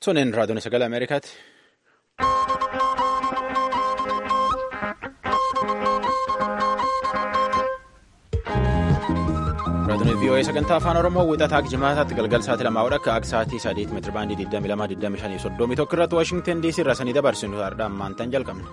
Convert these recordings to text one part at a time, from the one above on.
Sunin raadiyoon sagalee Ameerikaati. Raadiyoon VOA sagantaa afaan Oromoo wixataa jimaataatti galgal sa'aatii lamaa akka akka sa'aatii sadeet meetira baandii 22,25 tokko irratti Waashingtan DC irraa sanii dabarsinu har'aan maantaan jalqabne.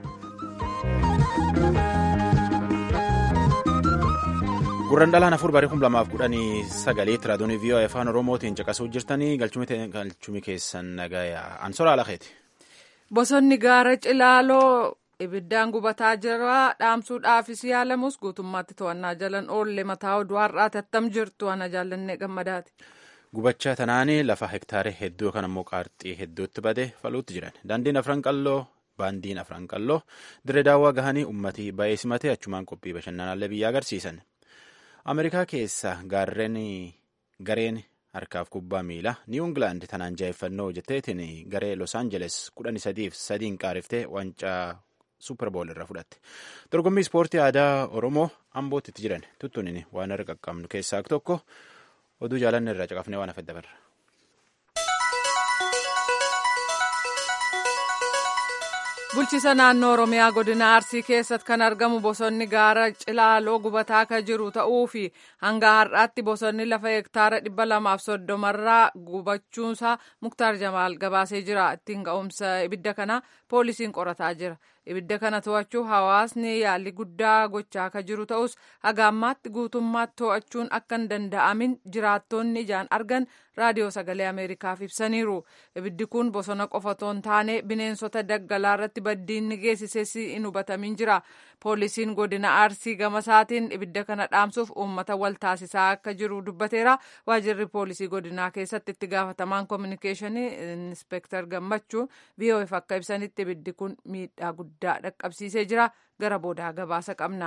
Gurraan dhalaan afur barii 2019 raadiyoon VOA afaan Oromootiin caqasuu jirtanii galchumii keessan nagayaa Ansoraa Alakeeti. Bosonni gaara Cilaaloo ibiddaan gubataa jira dhaamsuudhaafis yaalamus guutummaatti to'annaa jalan oolle mataa oduu har'aati attam jirtu ana jaallannee gammadaati. Gubachaa tanaanii lafa hektaaree hedduu yookaan ammoo qaarxii hedduutti badee faluutti jiran daandiin afran qalloo baandiin afran qalloo dirree daawwaa gahanii uummatii baay'ee simatee achumaan qophii bashannanaallee biyya agarsiisan. Ameerikaa keessa gaarreen gareen harkaaf kubbaa miilaa niw ingilaand tanaan jaa'effannoo jetteetiin garee los aangeles kudhan sadiif sadiin qaariftee wancaa suuperbool irra fudhatte dorgommii ispoortii aadaa oromoo ambootti itti jiran tuttunin waan irra qaqqabnu keessaa tokko oduu jaalanne irraa caqafnee waan hafedda barra. bulchiisa naannoo oromiyaa godina arsii keessatti kan argamu bosonni gaara cilaaloo gubataa kan jiru ta'uu fi hanga har'aatti bosonni lafa hektaara dhibba lamaaf soddomarraa gubachuunsaa muktaar jamaal gabaasee jira ittiin ka'umsa ibidda kana poolisiin qorataa jira ibidda kana to'achuu hawaasni yaalii guddaa gochaa kan jiru ta'us haga ammaatti guutummaatti to'achuun akka hin danda'amin jiraattonni ijaan argan raadiyoo sagalee ameerikaaf ibsaniiru ibiddi kun bosona qofatoo hin taane bineensota daggalaa irratti baddiinni geessises hin hubatamin jira poolisiin godina arsii gama isaatiin ibidda kana dhaamsuuf uummata wal taasisaa akka jiru dubbateera waajirri poolisii godinaa keessatti itti gaafatamaan koominikeeshinii inspektar gammachuu VOF akka ibsanitti ibiddi kun miidhaa guddaa dhaqqabsiisee jira gara boodaa gabaasa qabna.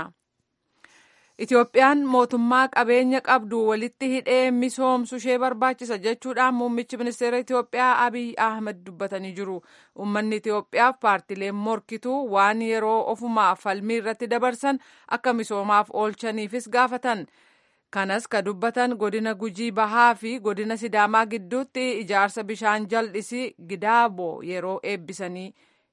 Itoophiyaan mootummaa qabeenya qabdu walitti hidhee misoomsu ishee barbaachisa jechuudhaan muummichi ministeera Itoophiyaa Abiy Ahmed dubbatanii jiru. Uummanni Itoophiyaaf paartileen morkituu waan yeroo ofumaa falmii irratti dabarsan akka misoomaaf oolchaniifis gaafatan. Kanas ka dubbatan godina Gujii Bahaa fi godina Sidaamaa gidduutti ijaarsa bishaan jal'isii Gidaaboo yeroo eebbisanii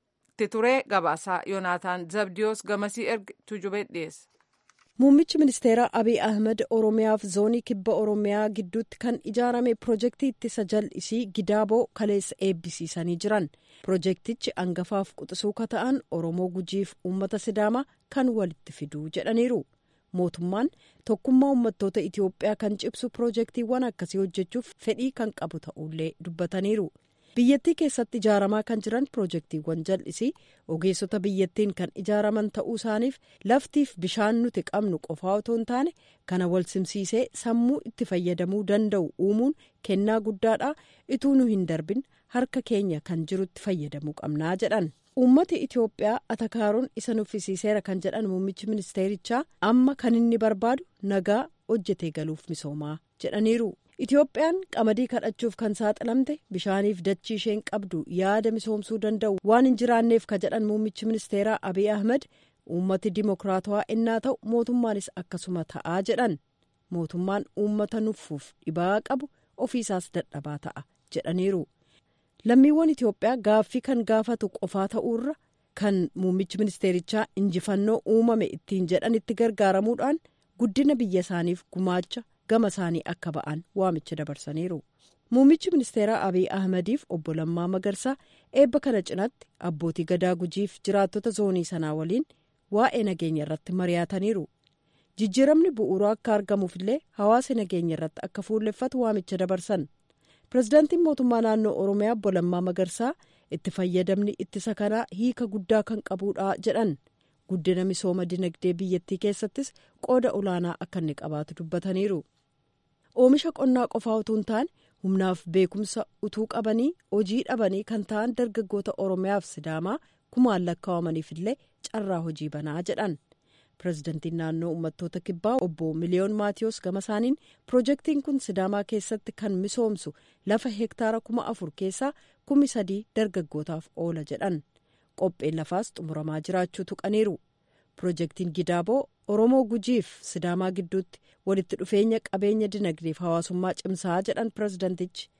ture gabaasaa Yoonaataan Zabdiyoos gamasii erga tujubee dhiyeesse. Muummichi ministeeraa Abiy Ahmed Oromiyaaf zoonii kibba Oromiyaa gidduutti kan ijaarame pirojektii ittisa jal'isii Gidaaboo kaleessa eebbisiisanii jiran. Pirojektichi hangafaaf quxisuu ka ta'an Oromoo Gujiif uummata Sidaamaa kan walitti fiduu jedhaniiru. Mootummaan tokkummaa uummattoota Itoophiyaa kan cibsu pirojektiiwwan akkasii hojjechuuf fedhii kan qabu ta'ullee dubbataniiru. biyyattii keessatti ijaaramaa kan jiran pirojektiiwwan jal'isii ogeessota biyyattiin kan ijaaraman ta'uu isaaniif laftiif bishaan nuti qabnu qofaa otoo hin taane kana wal simsiisee sammuu itti fayyadamuu danda'u uumuun kennaa guddaadha ituu nu hin darbin harka keenya kan jirutti fayyadamuu qabnaa jedhan. uummati itiyoophiyaa atakaaroon isa nuffisiiseera kan jedhan muummichi ministeerichaa amma kan inni barbaadu nagaa hojjetee galuuf misoomaa jedhaniiru. Itiyoophiyaan qamadii kadhachuuf kan saaxilamte bishaaniif dachii isheen qabdu yaada misoomsuu danda'u waan hin jiraanneef ka jedhan muummichi ministeeraa Abiy Ahmed uummati dimokiraatawaa innaa ta'u mootummaanis akkasuma ta'aa jedhan mootummaan uummata nuffuuf dhibaa qabu ofiisaas dadhabaa ta'a jedhaniiru. Lammiiwwan Itiyoophiyaa gaaffii kan gaafatu qofaa ta'uurra kan muummichi ministeerichaa injifannoo uumame ittiin jedhanitti gargaaramuudhaan guddina biyya isaaniif gumaacha. gama isaanii akka ba'an waamicha dabarsaniiru muummichi ministeeraa abiy ahmediif obbo lammaa magarsaa eebba kana cinaatti abbootii gadaa gujiif jiraattota zoonii sanaa waliin waa'ee nageenya irratti mari'ataniiru jijjiiramni bu'uuraa akka argamuuf illee hawaasa nageenya irratti akka fuulleffatu waamicha dabarsan pirezidaantiin mootummaa naannoo oromiyaa obbo lammaa magarsaa itti fayyadamni ittisa kanaa hiika guddaa kan qabuudha jedhan. guddina misooma dinagdee biyyattii keessattis qooda olaanaa akka inni qabaatu dubbataniiru oomisha qonnaa qofaa utuu hin taane humnaaf beekumsa utuu qabanii hojii dhabanii kan ta'an dargaggoota oromiyaaf sidaamaa kumaan lakkaa'amaniif illee carraa hojii banaa jedhan pirezidantiin naannoo uummattoota kibbaa obbo miliyoon maatiyoos gama isaaniin pirojektiin kun sidaamaa keessatti kan misoomsu lafa hektaara kuma afur keessaa kumi sadii dargaggootaaf oola jedhan. qopheen lafaas xumuramaa jiraachuu tuqaniiru pirojektiin gidaaboo oromoo gujiif sidaamaa gidduutti walitti dhufeenya qabeenya dinagdeef hawaasummaa cimsaa jedhan pirezidantichi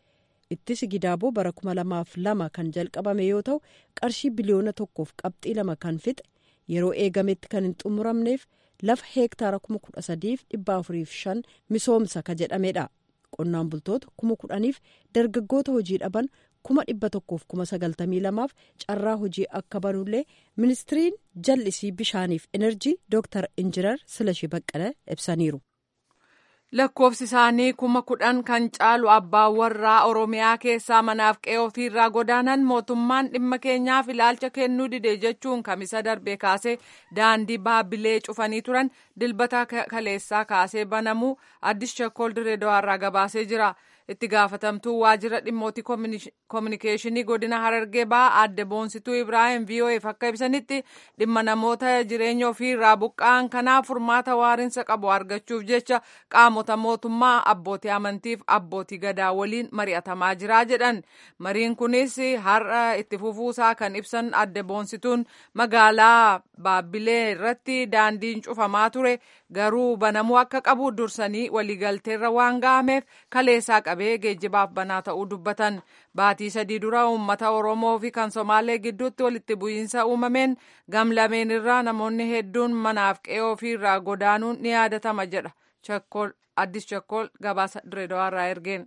ittisi gidaaboo bara kuma lamaaf lama kan jalqabame yoo ta'u qarshii biliyoona tokkoof qabxii lama kan fixe yeroo eegametti kan hin xumuramneef lafa heektaara kuma kudha sadiif dhibba afuriif shan misoomsa ka jedhamedha qonnaan bultoota kuma kudhaniif dargaggoota hojii dhaban kuma dhibba tokkoof kuma sagaltamii lamaaf carraa hojii akka banullee ministiriin jallisii bishaaniif enerjii dooktar injinar silashii baqqala ibsaniiru. lakkoofsi isaanii kuma kudhan kan caalu abbaan warraa oromiyaa keessaa manaaf qe'ee ofiirraa godaanan mootummaan dhimma keenyaaf ilaalcha kennuu dide jechuun kamisa darbee kaasee daandii baabilee cufanii turan dilbata kaleessaa kaasee banamuu addis shakkool direedawaarraa gabaasee jira. itti gaafatamtuu waajjira dhimmoota koominikeeshinii godina harargee ba'aa adde boonsituu ibraahim vo'eef akka ibsanitti dhimma namoota jireenya ofiirraa buqqa'an kanaaf furmaata waariinsa qabu argachuuf jecha qaamota mootummaa abbootii amantiif abbootii gadaa waliin mari'atamaa jira jedhan mariin kunis har'a itti fufuusaa kan ibsan adde boonsituun magaalaa baabbilee irratti daandiin cufamaa ture garuu banamuu akka qabu dursanii waliigalteerra waan ga'ameef kaleessaa qabee geejjibaaf banaa ta'uu dubbatan baatii sadii dura uummata oromoo fi kan somaalee gidduutti walitti bu'iinsa uumameen gamlameen irraa namoonni hedduun manaaf qe'ee ofiirraa godaanuun ni yaadatama jedha addis chakkool gabaasa direedawaarraa ergeen.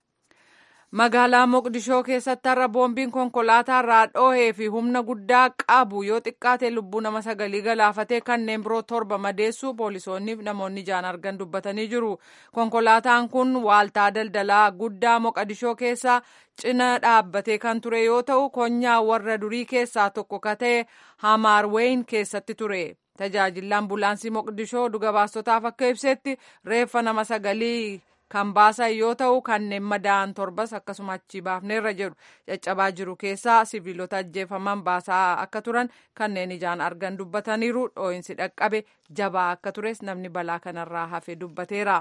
magaalaa moqdishoo keessatti har'a boombiin konkolaataa irraa dhoohee fi humna guddaa qabu yoo xiqqaate lubbuu nama sagalii galaafatee kanneen biroo torba madeessuu poolisoonni fi namoonni ijaan argan dubbatanii jiru konkolaataan kun waaltaa daldalaa guddaa moqdishoo keessaa cina dhaabbatee kan ture yoo ta'u konyaa warra durii keessaa tokko ka ta'e hamaarweeyin keessatti ture. tajaajilli ambulaansii moqdishoo dhugabaastotaaf akka ibsetti reeffa nama sagalii kan baasan yoo ta'u kanneen madaa'an torbas akkasuma achi baafneerra jedhu caccabaa jiru keessaa siviilota ajjeefaman baasaa akka turan kanneen ijaan argan dubbataniiru dhoo'insi dhaqqabe jabaa akka tures namni balaa kanarraa hafe dubbateera.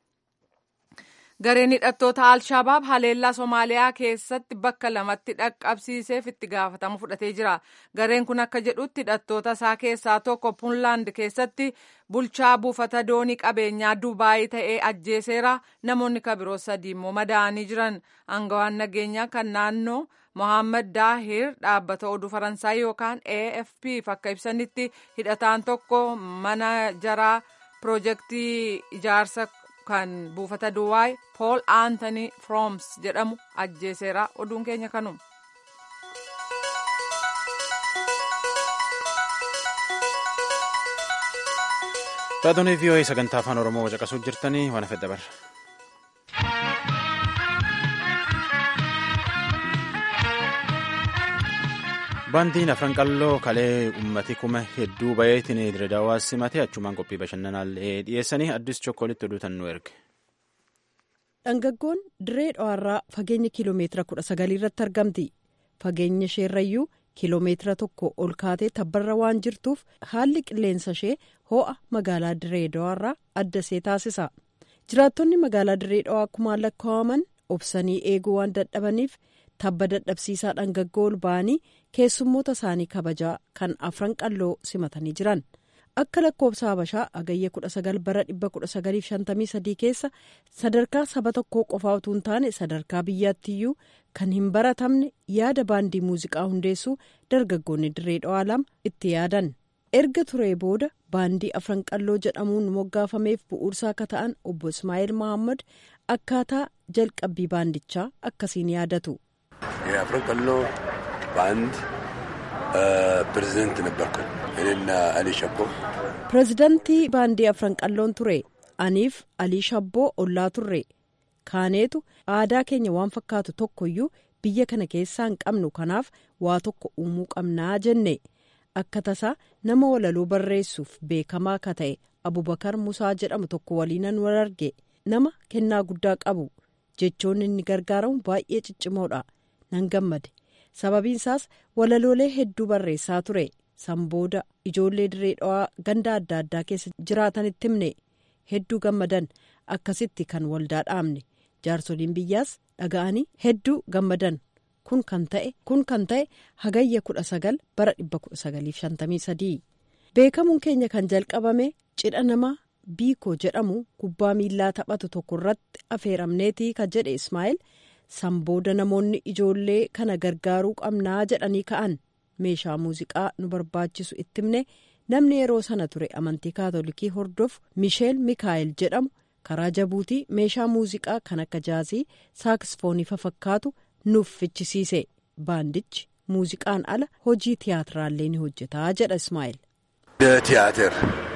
gareen hidhattoota alshabaab haleellaa somaaliyaa keessatti bakka lamatti dhaqqabsiiseef itti gaafatama fudhatee jira gareen kun akka jedhutti hidhattoota isaa keessaa tokko puunlaand keessatti bulchaa buufata doonii qabeenyaa dubaayii ta'ee ajjeeseera namoonni kabiroo sadii immoo madaa'anii jiran aangawaan nageenyaa kan naannoo mohaammed daahir dhaabbata oduu faransaay yookaan afp akka ibsanitti hidhataan tokko mana jaraa piroojeektii ijaarsa kan buufata duwaay pool aantanii frooms jedhamu ajjeeseera oduun keenya kanuma. Taatonni VOA sagantaa afaan Oromoo caqasuu jirtanii waan fedha barra. Baandiin afran qalloo kalee ummati kuma hedduu bayeetiin Dirreedawaa simatee achumaan qophii bashannanaallee dhiyeessanii addis chokkoolitti oduutan nu erge. Dhangaggoon dirree dhawaarraa fageenya kiiloomeetira kudha sagalii irratti argamti. Fageenya isheerrayyuu kiiloomeetira tokko ol kaatee tabbarra waan jirtuuf haalli qilleensa ishee ho'a magaalaa dirree dhawaarraa adda see taasisa. Jiraattonni magaalaa dirree dhawaa akkumaan lakkaa'aman obsanii eeguu waan dadhabaniif tabba dadhabsiisaa dhangaggoo ol ba'anii keessummoota isaanii kabajaa kan afran qalloo simatanii jiran. akka lakkoobsa habashaa agayya 19 bara 1953 keessa sadarkaa saba tokkoo qofaa utuu hin taane sadarkaa biyyaattiyyuu kan hin baratamne yaada baandii muuziqaa hundeessuu dargaggoonni dirree dhawaa lama itti yaadan erga turee booda baandii afran qalloo jedhamuun moggaafameef bu'uursaa akka ta'an obbo ismaa'eel mahammad akkaataa jalqabbii baandichaa akkasiin yaadatu. የአፍረን ቀሎ ባንድ ፕሬዚደንት ነበርኩ እኔና አሊ ሸቦ pireezidantii baandii afran qalloon ture aniif alii shabboo ollaa turre kaaneetu aadaa keenya waan fakkaatu tokkoyyuu biyya kana keessaa hin qabnu kanaaf waa tokko uumuu qabnaa jenne akka tasaa nama walaloo barreessuuf beekamaa ka ta'e abubakar musaa jedhamu tokko waliinan wal arge nama kennaa guddaa qabu jechoonni inni gargaaramu baay'ee ciccimoodha nan gammade sababiin isaas walaloolee hedduu barreessaa ture san booda ijoollee dirree dhawaa ganda adda addaa keessa jiraatanitti himne hedduu gammadan akkasitti kan waldaa dhaabne jaarsoliin biyyaas dhaga'anii hedduu gammadan kun kan ta'e kun kan ta'e hagayya kudha sagal bara dhibba kudha sagaliif shantamii sadii beekamuun keenya kan jalqabame cidha nama biikoo jedhamu kubbaa miillaa taphatu tokko irratti affeeramneetii kan jedhe ismaa'eel san booda namoonni ijoollee kana gargaaruu qabnaa jedhanii ka'an meeshaa muuziqaa nu barbaachisu itti himne namni yeroo sana ture amantii kaatolikii hordofu misheel mikaa'el jedhamu karaa jabuutii meeshaa muuziqaa kan akka jaazii saaksfoonii fafakkaatu nuuf fichisiise baandichi muuziqaan ala hojii tiyaatiraallee ni hojjetaa jedha ismaa'el. ቲያትር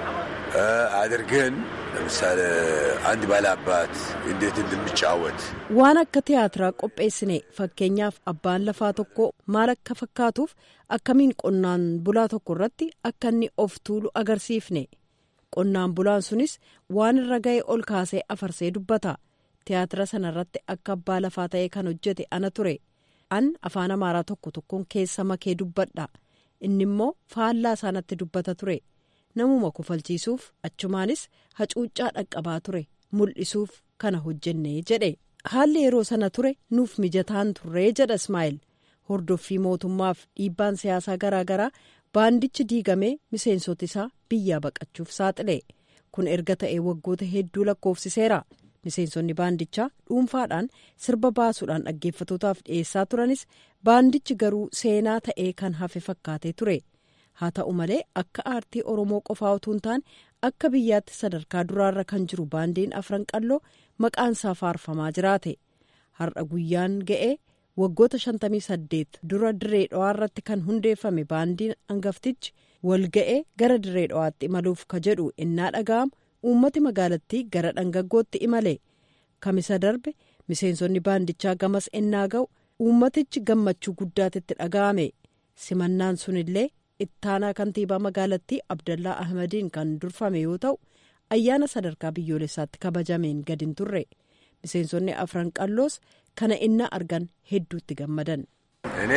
አድርገን ለምሳሌ አንድ ባለአባት እንዴት እንደሚጫወት waan akka tiyaatiraa qopheessine fakkeenyaaf abbaan lafaa tokko maal akka fakkaatuuf akkamiin qonnaan bulaa tokko irratti akka inni of tuulu agarsiifne qonnaan bulaan sunis waan irra ga'e ol kaasee afarsee dubbata tiyaatira sana irratti akka abbaa lafaa ta'ee kan hojjete ana ture an afaan amaaraa tokko tokkoon keessa makee dubbadha inni immoo faallaa isaanatti dubbata ture namuma kufalchiisuuf achumaanis hacuuccaa dhaqqabaa ture mul'isuuf kana hojjenne jedhe haalli yeroo sana ture nuuf mijataan turree jedha ismaa'el hordoffii mootummaaf dhiibbaan siyaasaa garaagaraa baandichi diigamee miseensota isaa biyyaa baqachuuf saaxile kun erga ta'ee waggoota hedduu lakkoofsiseera miseensonni baandichaa dhuunfaadhaan sirba baasuudhaan dhaggeeffatootaaf dhiyeessaa turanis baandichi garuu seenaa ta'ee kan hafe fakkaatee ture haa ta'u malee akka aartii oromoo qofaa utuu hin taane akka biyyaatti sadarkaa duraarra kan jiru baandiin afran qalloo maqaan isaa faarfamaa jiraate har'a guyyaan ga'ee waggoota 58 dura dirree dhawaa irratti kan hundeeffame baandiin hangaftichi wal ga'ee gara dirree dhawaatti imaluuf ka jedhu innaa dhaga'amu uummati magaalattii gara dhangaggootti imale kamisa darbe miseensonni baandichaa gamas ennaa ga'u uummatichi gammachuu guddaatitti dhaga'ame simannaan sunillee ittaanaa kantiibaa magaalattii abdallaa ahmadiin kan durfame yoo ta'u ayyaana sadarkaa biyyoolessaatti kabajameen gadi hin turre miseensonni afran qalloos kana innaa argan hedduutti gammadan. እኔ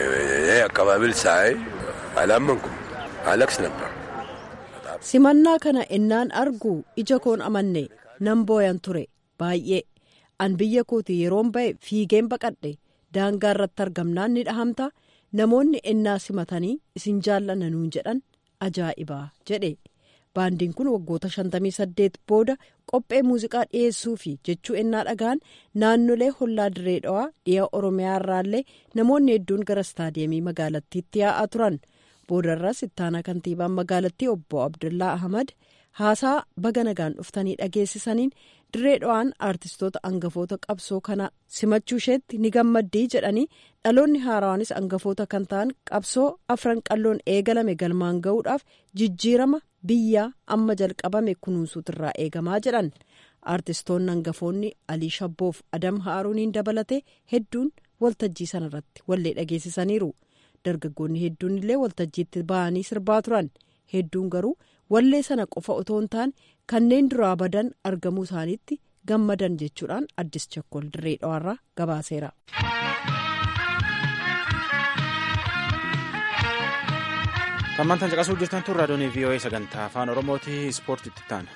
አቀባበል ሳይ አላመንኩም አለቅስ ነበር simannaa kana innaan argu ija koon amanne nan booyan ture baay'ee an biyya kooti yeroon ba'e fiigeen baqadhe daangaa irratti argamnaan ni dhahamta namoonni ennaa simatanii isin jaallanna nuun jedhan ajaa'ibaa jedhe baandiin kun waggoota 58 booda qophee muuziqaa dhiyeessuu fi jechuu ennaa dhagaan naannolee hollaa dirree dhawaa dhiha oromiyaa irraallee namoonni hedduun gara istaadiyeemii magaalattiitti yaa'aa turan boodarras ittaanaa kantiibaan magaalattii obbo abdullaa ahmad haasaa baga nagaan dhuftanii dhageessisaniin dirree dhawaan aartistoota angafoota qabsoo kana simachuu isheetti ni gammaddii jedhanii dhaloonni haarawaanis angafoota kan ta'an qabsoo afran qalloon eegalame galmaan ga'uudhaaf jijjiirama biyyaa amma jalqabame kunuunsuutirraa eegamaa jedhan aartistoonni hangafoonni alii shabboof adam haaruuniin dabalatee hedduun waltajjii sanarratti wallee dhageessisaniiru dargaggoonni hedduun illee waltajjiitti ba'anii sirbaa turan hedduun garuu wallee sana qofa otoo hin taane kanneen duraa badan argamuu isaaniitti gammadan jechuudhaan addis chakkol dirree dhawaarraa gabaaseera. Hammantan caqasuu jirtan tun raadiyoon VOA sagantaa afaan Oromooti ispoortiitti taana.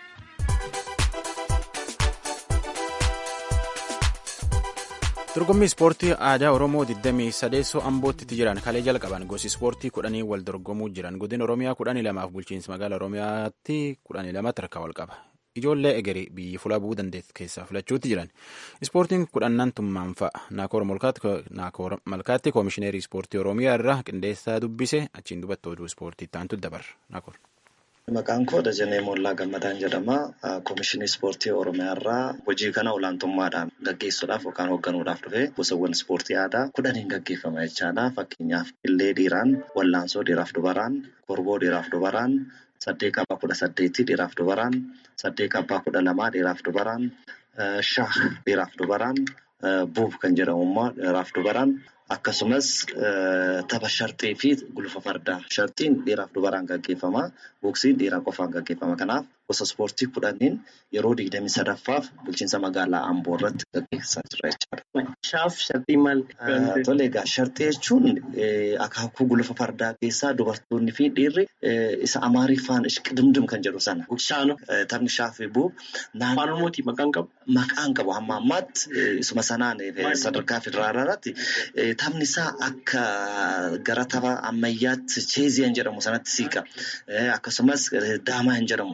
Dorgommii ispoortii aadaa Oromoo 23 Ambootti jiran kalee jalqaban gosi ispoortii kudhanii wal dorgomuu jiran godina Oromiyaa kudhanii lamaaf bulchiinsa magaalaa Oromiyaatti kudhanii lamatti harkaa wal qaba. Ijoollee egerii biyyi fuula bu'uu dandeettu keessaa filachuutti jiran. Ispoortiin kudhannan tummaan fa'a. Naakoor Malkaatti koomishineerii ispoortii Oromiyaa irraa qindeessaa dubbise achiin dubatta oduu ispoortii taantu dabarra. Naakoor. Maqaan koo Dajanee Moollaa Gammadaan jedhama. Koomishinii Ispoortii Oromiyaa irraa hojii kana olaantummaadhaan gaggeessuudhaaf yookaan hoogganuudhaaf dhufe gosawwan ispoortii aadaa kudhaniin gaggeeffama jechaadha. Fakkeenyaaf qillee dhiiraan, wallaansoo dhiiraaf dubaraan, korboo dhiiraaf dubaraan, saddeeq abbaa kudha saddeetii dhiiraaf dubaraan, saddeeq abbaa kudha lamaa dhiiraaf dubaraan, shaah dhiiraaf dubaraan, buuf kan jedhamu immoo dhiiraaf dubaraan. Akkasumas tapha sharxii fi gulufa fardaa. Sharxiin dhiiraaf dubaraan gaggeeffama. Boksiin dhiiraa qofaan gaggeeffama. Kanaaf gosa ispoortii kudhaniin yeroo digdamii sadaffaaf bulchiinsa magaalaa Amboo irratti gaggeessaa jira jechuudha. Shaaf sharxii maal? Tole egaa sharxii jechuun akaakuu gulufa fardaa keessaa dubartoonni fi dhiirri isa amaariffaan ishqidimdim kan jedhu sana. Shaano. Taphni shaafii bu'u. Afaan Oromooti maqaan qabu? Maqaan qabu hamma ammaatti isuma sanaan sadarkaa federaalaatti taphni isaa akka gara tapha ammayyaatti cheeziyan jedhamu sanatti siiqa. Akkasumas daamaa hin jedhamu. Isa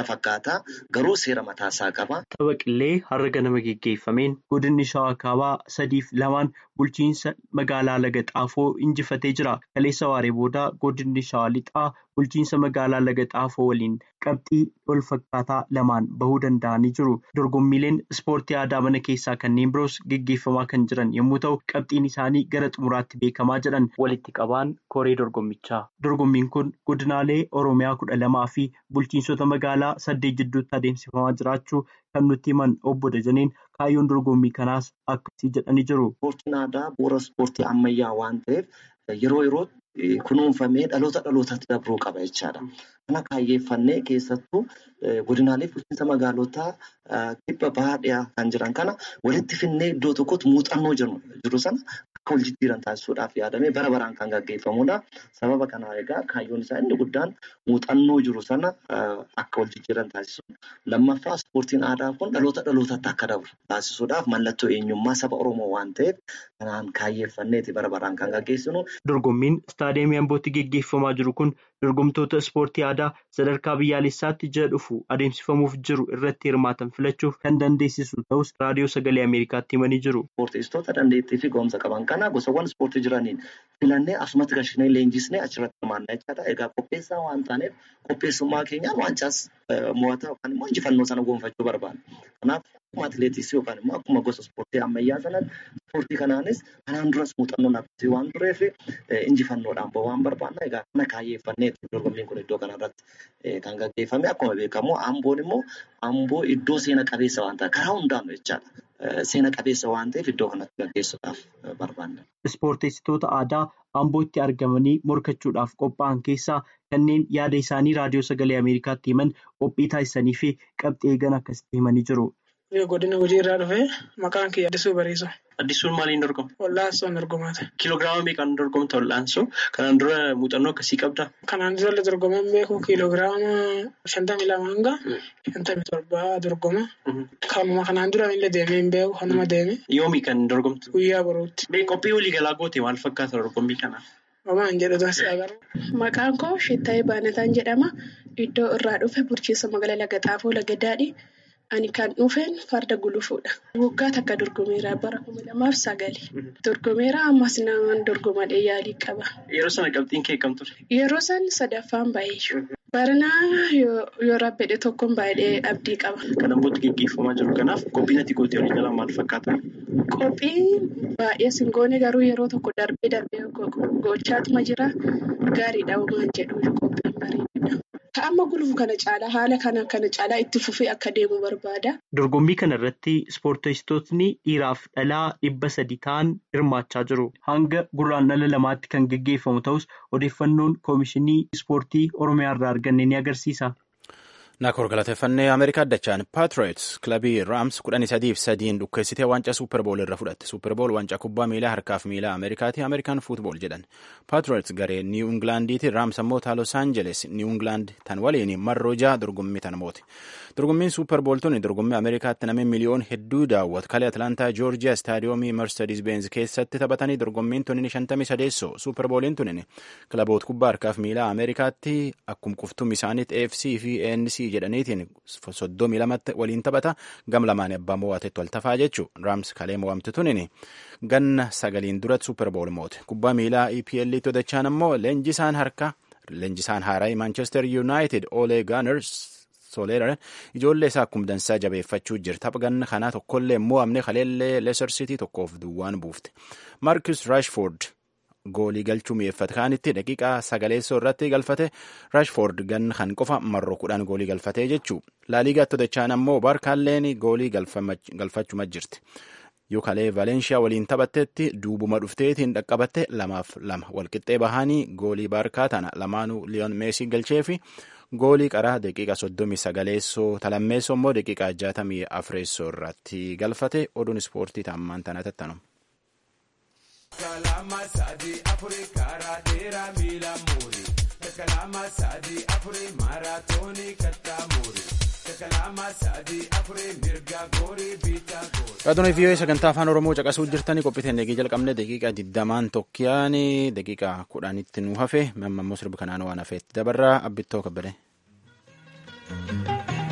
isa fakkaata garuu seera mataasaa qaba. Tapha qillee har'a ganama geggeeffameen godinni shawaa kaabaa sadiif lamaan bulchiinsa magaalaa laga xaafoo injifatee jira. Kaleessa waaree booda godinni shawaa lixaa bulchiinsa magaalaa laga xaafoo waliin qabxii wal fakkaataa lamaan bahuu danda'anii jiru. Dorgommiileen ispoortii aadaa mana keessaa kanneen biroos geggeeffamaa kan jiran yommuu ta'u qabxiin isaanii gara xumuraatti beekamaa jedhan walitti qabaan koree dorgommichaa. Dorgommiin kun godinaalee Oromiyaa kudha lamaa fi bulchiinsota magaalaa saddeet jidduutti adeemsifamaa jiraachuu kan nutti himan obbo Dajaneen kaayyoon dorgommii kanaas akkasii jedhanii jiru. Ispoortiin aadaa bu'uura ispoortii ammayyaa waan ta'eef yeroo yerootti kunuunfamee dhaloota dhalootatti dabruu qaba jechaadha. Kana kaayyeeffannee keessattuu godinaalee bulchiinsa magaalotaa kibba bahaa dhiyaa kan jiran kana walitti finnee iddoo tokkotti muuxannoo jiru sana akka wal jijjiiran taasisuudhaaf yaadamee bara baraan kan gaggeeffamudha. Sababa kanaa egaa kaayyoon isaa inni guddaan muuxannoo jiru sana akka wal jijjiiran taasisuudha. Lammaffaa ispoortiin aadaa kun dhaloota dhalootatti akka dabru taasisuudhaaf mallattoo eenyummaa saba Oromoo waan ta'eef kanaan kaayyeeffanneeti bara baraan kan gaggeessinu. Dorgommiin istaadiyeemii Ambootti geggeeffamaa jiru kun dorgomtoota ispoortii aadaa sadarkaa biyyaalessaatti ji'a dhufu adeemsifamuuf jiru irratti hirmaatan filachuuf kan dandeessisu ta'us raadiyoo sagalee Ameerikaatti himanii jiru. Ispoortistoota dandeettii fi ga'umsa qaban kana gosawwan ispoortii jiraniin filannee asumatti gashinee leenjisnee achirratti hirmaannaa jechaadha. Egaa qopheessaa waan taaneef qopheessummaa keenyaan waancaas mo'ataa yookaan immoo injifannoo sana gonfachuu barbaanna. Kanaaf akkuma atileetiksii yookaan immoo akkuma gosa ispoortii ammayyaa sanatti ispoortii kanaanis kanaan duras muuxannoon akkasii waan tureef injifannoodhaan ba'uu waan barbaanna. Egaa kana kaayyeeffanneeti dorgommiin kun iddoo kanarratti kan gaggeeffame akkuma beekamu amboon immoo amboo iddoo seena qabeessa waan ta'eef karaa hundaan jechaadha. Seena qabeessa waan ta'eef iddoo kanatti gaggeessuudhaaf barbaanna. Ispoorteessitoota aadaa ambootti argamanii morkachuudhaaf qophaa'an keessaa kanneen yaada isaanii raadiyoo sagalee Ameerikaatti himan qophii taasisanii fi qabxii eegan akkasitti himanii jiru. Godina hojii irraa dhufee maqaan kiyya Addisuu Bariisoo. Addisuun maaliin dorgoma? Wal'aansoon dorgomaata. Kiiloogiraama meeqaan dorgomta wal'aansoo? Kanaan dura muuxannoo akkasii qabdaa? Kanaan dura dorgoman beeku kiiloogiraama shantamii lama hanga shantamii torbaa dorgoma. Kanuma kanaan dura illee deemee hin beeku kanuma deeme. Yoomi kan dorgomtu? Guyyaa boruutti. Qophii waliigalaa goote maal fakkaata dorgommii kanaaf? Homaan jedhu taasisa agarra. Maqaan koo Shittaayee Baanataan jedhama. Iddoo irraa dhufe bulchiinsa magaalaa Laga Xaafoo Laga Daadhii. Ani kan dhufeen farda gulufuudha. Waggaa takka dorgomeera bara kuma lamaaf sagali. Dorgomeera ammas namaan dorgomadhee yaalii qaba. Yeroo sana qabxiin kee kam ture? Yeroo san sadaffaan baay'ee. Baranaa yoo rabbedhe tokkoon baay'ee abdii qaba. Kan ambootti geggeeffamaa jiru kanaaf qophiin ati gootee walii galaa maal fakkaata? Qophiin baay'ee singoone garuu yeroo tokko darbee darbee gochaatuma jira. Gaariidha uumaan jedhu qophiin bareedudha. Amma gulufu kana caalaa haala kana kana caalaa itti fufee akka deemu barbaada. Dorgommii kana irratti ispoortistootni dhiiraaf dhalaa dhibba sadi ta'an hirmaachaa jiru. Hanga guraandhala lamaatti kan geggeeffamu ta'us odeeffannoon koomishinii ispoortii Oromiyaa irraa arganne ni agarsiisa. Naakor galateeffannee Ameerikaa addachaan Paatriots kilabii Raams kudhanii sadiif sadiin dhukkeessitee waancaa Suuperbool irra fudhatte. Suuperbool waancaa kubbaa miilaa harkaaf miilaa Ameerikaati. Ameerikaan fuutbool jedhan. Paatriots garee Niiw Ingilaandiiti. Raams ammoo taa Los Aangeles Niiw Ingilaand tan waliin marroo jaha dorgommii tan mooti. Dorgommiin Suuperbool tuni dorgommii Ameerikaatti namni miliyoon hedduu daawwatu. Kalee Atlaantaa Joorjiyaa Staadiyoomii Mercedes Benz keessatti taphatanii dorgommiin tunin shantamii sadeessoo. Suuperbooliin tunin kilaboota kubbaa harkaaf miilaa Ameerikaatti akkuma quftum isaaniitti AFC fi ANC jedhaniitiin soddomii lamatti waliin taphata gam lamaan abbaa mo'atetti wal tafaa jechuu raams kalee mo'amte tunin ganna sagaliin duratti suuperbool moote kubbaa miilaa EPL todachaan ammoo leenjisaan harka leenjisaan haaraa Manchester United Ole Gunnar Solskjaer ijoollee isaa akkuma dansaa jabeeffachuu jira tapha ganna kanaa tokkollee mo'amne kaleellee Leicester City tokkoof duwwaan buufte Marcus Rashford goolii galchuu mi'eeffate kaanitti daqiiqaa sagaleessoo irratti galfate Rashford ganna kan qofa marro kudhan goolii galfatee jechuu laaliigaatti dachaan ammoo baarkaalleen goolii galfachuma jirti yuukalee valeenshiyaa waliin taphattetti duubuma dhufteetiin dhaqqabatte lamaaf lama walqixxee bahanii goolii baarkaa tana lamaanuu liyoon meesii galchee fi goolii qaraa daqiiqa soddomii sagaleessoo talammeessoo immoo daqiiqa jaatamii afreessoo irratti galfate oduun ispoortii taammaan tana tattanu. Kalama sadi afuri karaa dheeraa miila muuri. Kalama sadi afuri maaraatoonii kattaa muuri. Kalama sadi afuri mirga goorii biitaa goori. Raadiyoo VOA sagantaa afaan Oromoo caqasuu jirtanii qophiiteen eegee jalqabne daqiiqaa digdamaan tokkiyaan daqiiqaa kudhanitti nu hafe mamma immoo sirbi kanaan waan hafeetti dabarraa abbittoo kabbade.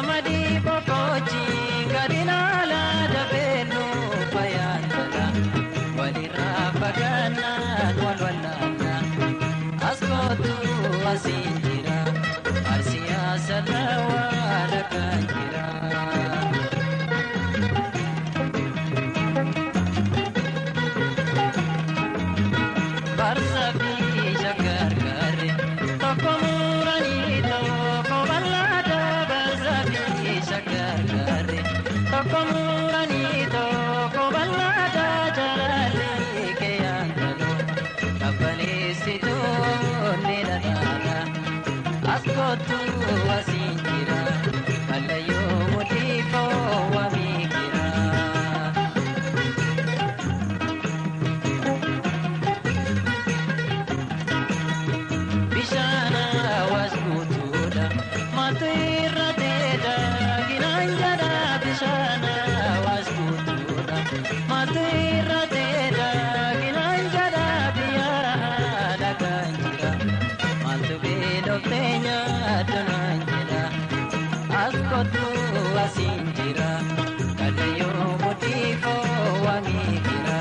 Qamadii boqochii gadi laalaa dabeennu fayyadala walirraa fagaannaan wal wallaala as kootu asiin jira arsiyaa salawaa lakaan jira. Barsaafii shaggargarre tokko muranii tokko bal'aadha barsaafii shaggargarre tokko muranii tokko bal'aadha jaalallee keeyyan galoo qabbaneessituu ni dhadhaadha as kootu asiin jira kallayyoo mudhiifoo wamii jira. Bishaan hawaas guutuudha maaltu irra deeda ginaan jedha bishaan hawaas guutuudha maaltu irra deeda ginaan jedha biyyaa dhagaan jira maaltu beelofte nyaadunaan jedha as kottu asiin jira kallayyoo mudhiifoo wamii jira.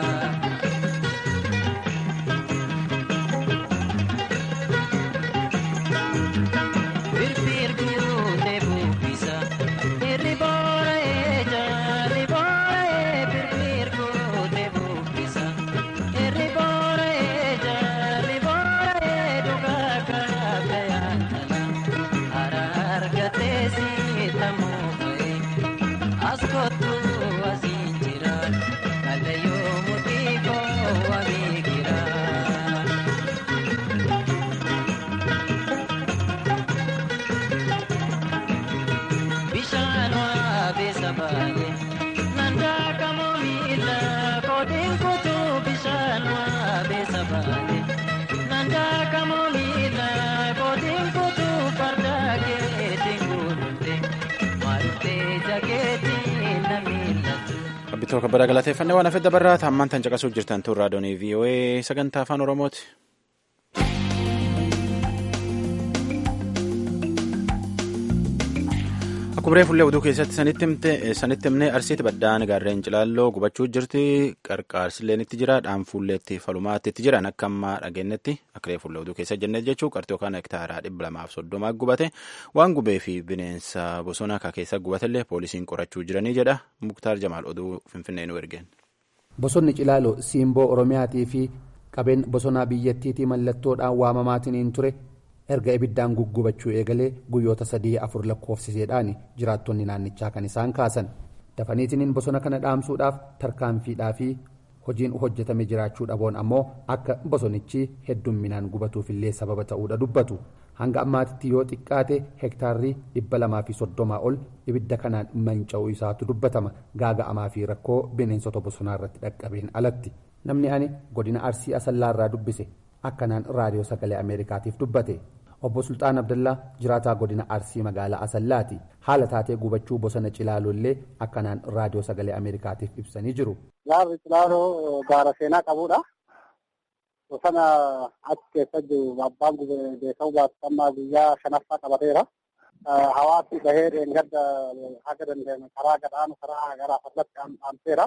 Birbirguute bubbisa irri boora'ee jaarri boora'ee birbirguute bubbisa irri boora'ee jaarri boora'ee dhugaa kaafee yaadala hara argatee siitamoo ba'ee as kottu asiin jira kallayyoo mudhiifoo wamii gira. Bishaan waabeessa baay'ee nandaa kamoo miila koodiin kutuu bishaan waabeessa baay'ee nandaa kamoo miila koodiin kutuu farda keetiin guutuute maaltee jakeetiin na miillatu. Qabbitoo kabbadaa galateeffannee waan hafe dabarraa taammaan tan caqasuuf jirtan tun raadiyoonii VOA sagantaa afaan Oromooti. Akkuma reefullee oduu keessatti sanitti himne arsiiti baddaan gaarreen cilaalloo gubachuu jirti qarqaarsilleen itti jira dhaanfuulleetti falumaatti itti jiran akka ammaa dhageenyetti akka reefullee oduu keessa jennee jechuu qarxii yookaan hektaaraa dhibba lamaaf soddomaa gubate waan gubee fi bineensa bosona akka keessa gubatellee poolisiin qorachuu jiranii jedha muktaar jamaal oduu finfinnee nu ergeen. Bosonni Cilaaloo siimboo Oromiyaatii fi qabeen bosonaa biyyattiitii mallattoodhaan waamamaatiin ture erga ibiddaan guggubachuu eegalee guyyoota sadii afur lakkoofsiseedhaan jiraattonni naannichaa kan isaan kaasan dafaniitiniin bosona kana dhaamsuudhaaf tarkaanfiidhaa fi hojiin hojjetame jiraachuu dhaboon ammoo akka bosonichi heddumminaan gubatuufillee sababa ta'uudha dubbatu hanga ammaatitti yoo xiqqaate hektaarrii dhibba lamaa fi soddomaa ol ibidda kanaan manca'uu isaatu dubbatama gaaga'amaa fi rakkoo bineensota bosonaa irratti dhaqqabeen alatti namni ani godina arsii asallaarraa dubbise akkanaan raadiyoo sagalee ameerikaatiif dubbate obbo sultaan abdallaa jiraataa godina arsii magaalaa asallaati haala taatee gubachuu bosona cilaalollee akkanaan raadiyoo sagalee ameerikaatiif ibsanii jiru. Gaarri cilaaloo gaara seenaa qabudha. Bosona achi keessa jiru abbaan beekamu baasifamaa guyyaa shanaffaa qabateera. Hawaasni bahee dheengadda haga dandeenye karaa gadhaanu karaa garaa fallatti dhaamseera.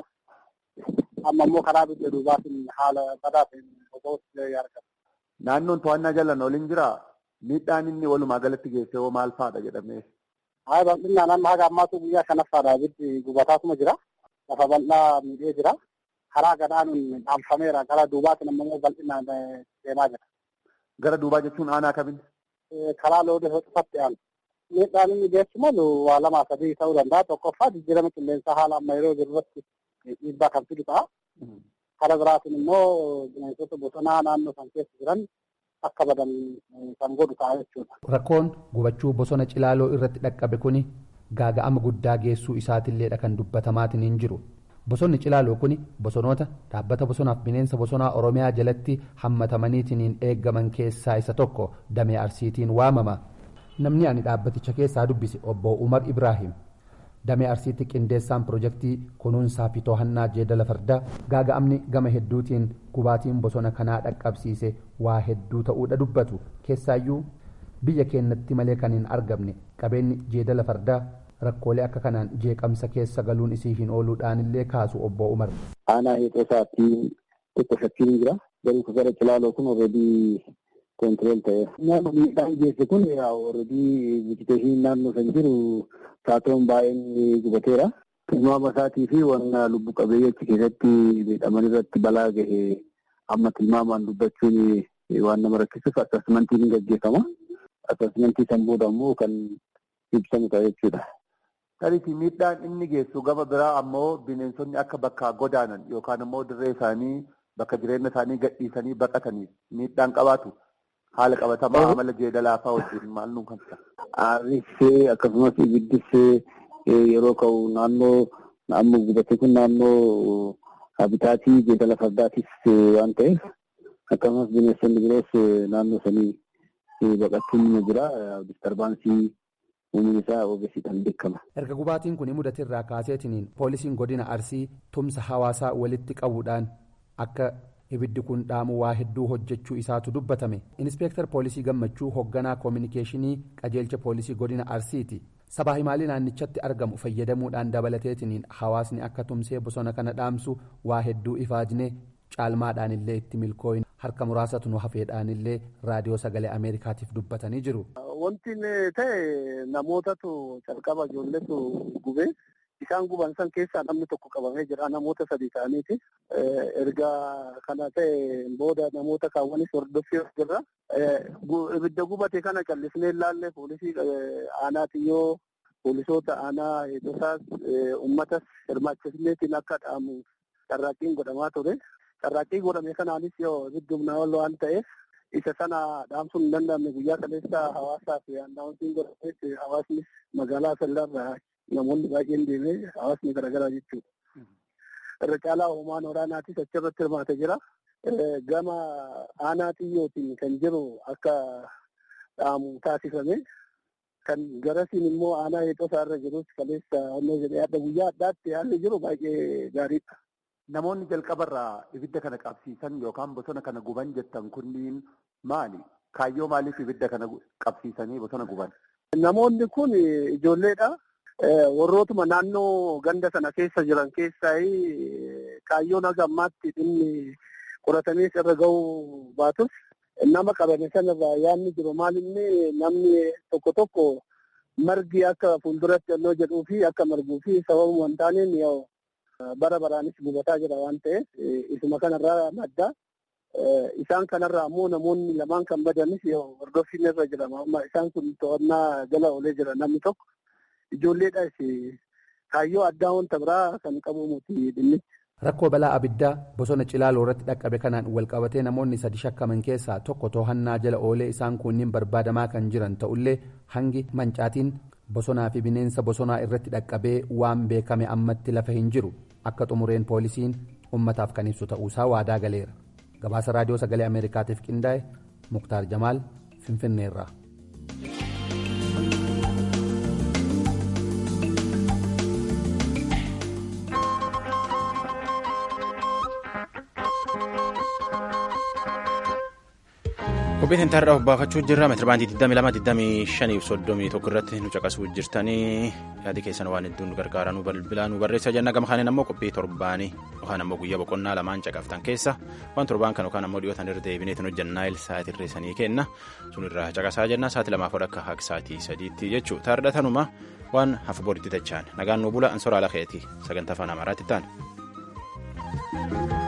Amma immoo karaa biyya duubaatiin haala badaa ta'een bosootti argama. Naannoon to'annaa jalaan waliin jiraa? Miidhaan inni walumaa galatti geesse hoo maal fa'aadha jedhamee? Haa bal'inaan amma haga ammaatu guyyaa shanaffaadha ibiddi gubataatuma jira. Lafa bal'aa miidhee jira. Karaa gadhaanuun dhaamfameera. Gara duubaatiin ammoo bal'inaan deemaa jira. Gara duubaa jechuun aanaa kamiin? Karaa loodee hoxifatti aanu. Miidhaan inni geessu malu waa lamaa sadii ta'uu danda'a. Tokkoffaa jijjiirama qilleensaa haala amma yeroo jirurratti dhiibbaa kan fidu ta'a. Karaa biraatiin immoo bineensota bosonaa naannoo san keessa jiran akka badan kan godhu ta'a jechuudha. Rakkoon gubachuu bosona cilaaloo irratti dhaqqabe kuni gaaga'ama guddaa geessuu isaatiilleedha kan dubbatamaatiin hin jiru. Bosonni cilaaloo kuni bosonoota dhaabbata bosonaaf bineensa bosonaa Oromiyaa jalatti hammatamaniitiin eeggaman keessaa isa tokko damee arsiitiin waamama. Namni ani dhaabbaticha keessaa dubbise obbo Umar Ibrahim. damee arsiitti qindeessaan pirojektii kunuunsaa fi to'annaa jeedala fardaa gaaga'amni gama hedduutiin gubaatiin bosona kanaa dhaqqabsiise waa hedduu ta'uudha dubbatu keessaayyuu biyya keenyatti malee kan hin argamne qabeenyi jeedala fardaa rakkoolee akka kanaan jeeqamsa keessa galuun isii hin ooluudhaan illee kaasu obbo Umar. Aanaa heexoo isaatti xiqqoo shakkiin jira. Garuu gara cilaaloo kun alreedii koontirool ta'e. Nyaanni miidhaan geesse kun alreedii vijiteeshinii naannoo san jiru saatoon baay'een gubateera. Tilmaama isaatii fi wanna lubbu qabeeyyii achi keessatti miidhaman irratti balaa gahe amma tilmaamaan dubbachuun waan nama rakkisuuf asasmentiin ni gaggeeffama. Asasmentii san booda immoo kan ibsamu ta'a jechuudha. Tariifi miidhaan inni geessu gama biraa ammoo bineensonni akka bakka godaanan yookaan immoo dirree isaanii bakka jireenya isaanii gadhiisanii baqataniif miidhaan qabaatu haala qabatamaa amala jeedalaa fa'aa wajjin maal nuun kan Aarrissee akkasumas ibiddissee yeroo ka'u naannoo amma gubate kun naannoo habitaatii jeedala fardaatis waan ta'eef akkasumas bineensonni biroos naannoo sanii baqachuun ni jira diskarbaansii uumni isaa ogeessiidhaan beekama. Erga gubaatiin kun mudate irraa kaaseetiniin poolisiin godina Arsii tumsa hawaasaa walitti qabuudhaan akka ibiddi kun dhaamu waa hedduu hojjechuu isaatu dubbatame. Inspeektar poolisii gammachuu hoogganaa koominikeeshinii qajeelcha poolisii godina Arsiiti. Sabaa himaalii naannichatti argamu fayyadamuudhaan dabalateetiniin hawaasni akka tumsee bosona kana dhaamsu waa hedduu ifaajne caalmaadhaan illee itti milkooyin harka muraasatu nu hafeedhaan illee raadiyoo sagalee ameerikaatiif dubbatanii jiru. Wanti ta'e namootatu calqaba ijoolletu gubee isaan guban san keessaa namni tokko qabamee jira namoota sadii ta'aniiti. Erga kana ta'e booda namoota kaawwanis hordoffii jirra. Ibidda gubate kana callisnee ilaalle poolisii aanaa xiyyoo poolisoota aanaa eegdotaas uummatas hirmaachisneetiin akka dhaamu carraaqqiin godhamaa ture. Carraaqqii godhame kanaanis yoo ibiddi humnaa ol waan ta'eef isa sana dhaamsuun hin danda'amne guyyaa kaleessa hawaasaa fi annaawwansiin godhameef hawaasni magaalaa sallarraa namoonni baay'een deemee hawaasni garaagaraa jechuudha. Irra caalaa hoomaan waraanaatis achirratti hirmaatee jira. Gama aanaa xiyyootiin kan jiru akka dhaamu taasifame. Kan garasiin immoo aanaa heexosaa irra jirus kaleessa onnee jedhee adda guyyaa addaatti haalli jiru baay'ee gaariidha. Namoonni jalqabarraa ibidda kana qabsiisan yookaan bosona kana guban jettan kunniin maali? Kaayyoo maaliif ibidda kana qabsiisanii bosona guban? Namoonni kun ijoolleedha. Warrootuma naannoo ganda sana keessa jiran keessaa kaayyoon haga ammaatti dhimmi qoratamees irra gahuu baatus nama qabame sanarraa yaadni jiru maalinni namni tokko tokko margi akka fuulduratti onnoo jedhuu fi akka marguu fi sababuma hin taaneen bara baraanis gubataa jira waan ta'eef isuma kanarraa madda. Isaan kanarraa ammoo namoonni lamaan kan badanis hordoffiin irra jira. Amma isaan kun to'annaa jala oolee jira namni tokko. Ijoolleedhaas kaayyoo addaa wanta biraa kan qabu muti dhimmichi. Rakkoo balaa abiddaa bosona Cilaaloo irratti dhaqqabe kanaan walqabatee namoonni sadi shakkaman keessaa tokko to'annaa jala oolee isaan kunniin barbaadamaa kan jiran ta'ullee hangi mancaatiin bosonaa fi bineensa bosonaa irratti dhaqqabee waan beekame ammatti lafa hin jiru akka xumureen poolisiin ummataaf kan ibsu ta'uusaa waadaa galeera. Gabaasa raadiyoo sagalee Ameerikaatiif qindaa'e Muktaar Jamaal Finfinneerraa. Qophiin intarraa obbaafachuu jirra meetirabaandii 22 21 irratti nu caqasuu jirtanii yaadi keessan waan hedduun gargaara nu bilbilaa nu barreessa jenna gama kaneen ammoo qophii torbaanii yookaan ammoo guyyaa boqonnaa lamaan caqaftan keessa waan torbaan kan yookaan ammoo dhiyootan irra deebineetu hojjannaa sa'aatii irreessanii kenna sun irraa caqasaa jenna sa'aatii lamaaf akka haqa sa'aatii sadiitti jechuu taardhatanuma waan hafu boritti dachaan nagaan nu bula ansoraa lakeeti sagantaa afaan amaaraatti ta'an.